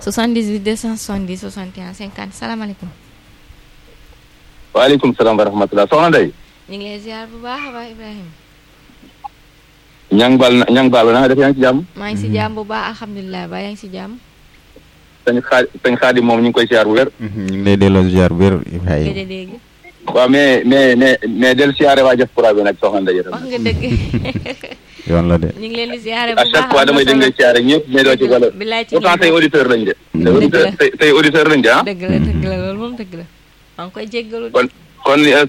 78 270 61 50 salaamaaleykum. waaleykum salaam wa rahmatulah soxna Ndeye. ñu ngi lay ziar bu baax a baax Ibrahima. ñang baal na ñang baal na nga def yaa ngi ci jàmm. maa ngi si jàmm bu baax alhamdulilah ba yaa ngi si jàmm. sëñ xaa sëñ xaadi moom ñu ngi koy siyaar bu wér. ñu ngi lay delloo ziar bu wér nga Ibrahima. de dégg waaw mais mais mais mais del siyaare waa diaspora bi nag soxna Ndeye. wax nga dëgg. yoon la de. ñu ngi leen di ziare bu à baax chaque fois damay dégg nga siyaare ñëpp mais doo ci valeur. bilaay ci pourtant tey auditeur lañ de. Dëgg tey la. auditeur tey tey auditeur lañ de ah. dëgg la dëgg la loolu moom dëgg la. maa ngi koy jéggalu de. kon kon